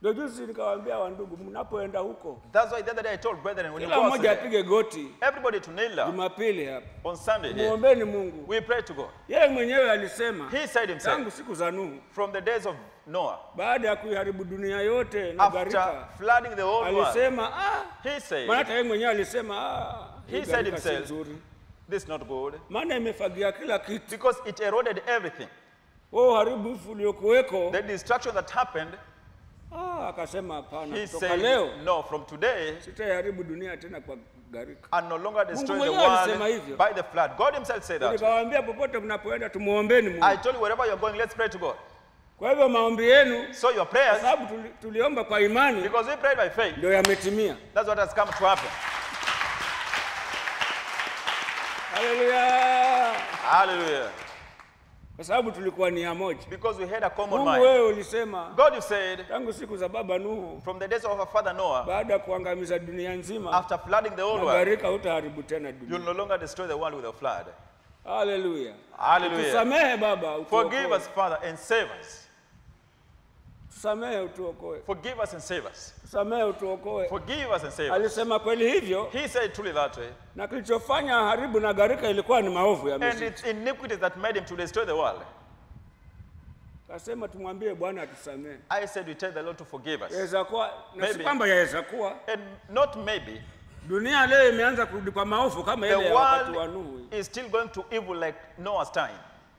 Ndio juzi nikawaambia wandugu, mnapoenda huko That's why the other day I told brethren, when you kila go mmoja outside, apige goti everybody to kneel down Jumapili hapa, on Sunday here. muombeni Mungu. We pray to God. Yeye mwenyewe alisema He said himself, tangu siku za Nuhu, from the days of Noah, baada ya kuiharibu dunia yote na after gharika, flooding the whole world, alisema ah, he said, maana hata yeye mwenyewe alisema ah, hii He said gharika si himself, nzuri, this is not good, maana imefagia kila kitu. because it eroded everything. Wewe uharibifu uliokuweko, The destruction that happened, ah, akasema hapana, he kutoka said, leo no, from today, sitaiharibu dunia tena kwa gharika. and no longer destroy the mwenyewe alisema world hivyo. by the flood. God himself said that. Nikawaambia popote mnapoenda tumuombeni Mungu. I told you, wherever you're going, let's pray to God. Kwa hivyo maombi yenu, So your kwa prayers, sababu tuli, tuliomba kwa imani, because we prayed by faith, ndio yametimia. that's what has come to happen. Haleluya! Hallelujah. Kwa sababu tulikuwa nia moja. Because we had a common Mungu mind. wewe ulisema God, you said, tangu siku za baba Nuhu, from the days of our father Noah, baada ya kuangamiza dunia nzima after flooding the whole na world, gharika, hutaharibu tena you'll dunia. no longer destroy the world with a flood. Haleluya! Hallelujah. Tusamehe Baba, Forgive utuokoe. us, Father, and save us. Tusamehe utuokoe. Forgive us and save us. Tusamehe utuokoe. Forgive us and save us. Alisema kweli hivyo, He said truly that way. na kilichofanya haribu na gharika ilikuwa ni maovu ya And Misri. it's iniquities that made him to destroy the world. Kasema tumwambie Bwana atusamehe. I said we tell the Lord to forgive us. Yaweza kuwa na si Maybe. kwamba yaweza kuwa And not maybe, dunia leo imeanza kurudi kwa maovu kama ile the ya wakati wa Nuhu. world is still going to evil like Noah's time.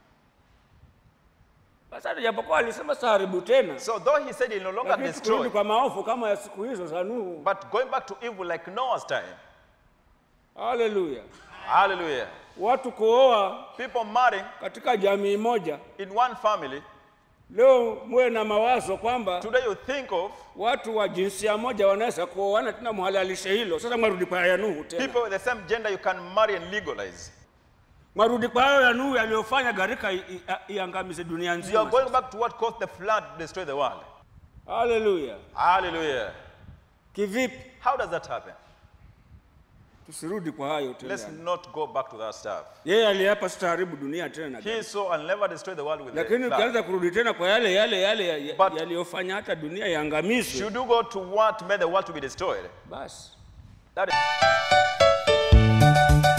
Sasa japokuwa alisema saharibu tena, So though he said he'll no longer lakini kurudi destroy, kwa maovu kama ya siku hizo za Nuhu. but going back to evil like Noah's time. Haleluya! Hallelujah. Watu kuoa People marrying katika jamii moja, in one family. leo muwe na mawazo kwamba Today you think of watu wa jinsia moja wanaweza kuoana tena, muhalalishe hilo. Sasa mwarudi kwa ya Nuhu tena, people with the same gender you can marry and legalize. mwarudi kwa hayo ya Nuhu yaliyofanya gharika i- i- iangamize dunia You are nzima. going back to what caused the flood to destroy the world. Haleluya! Hallelujah. Kivipi? How does that happen? Tusirudi kwa hayo Let's tena. not go back to that stuff. Yeye aliapa sitaharibu dunia tena na He saw and never destroy the world with the lakini flood. ukianza kurudi tena kwa yale yale yale ya- ya- But- yaliyofanya hata dunia iangamizwe, Should you go to what made the world to be destroyed? basi That is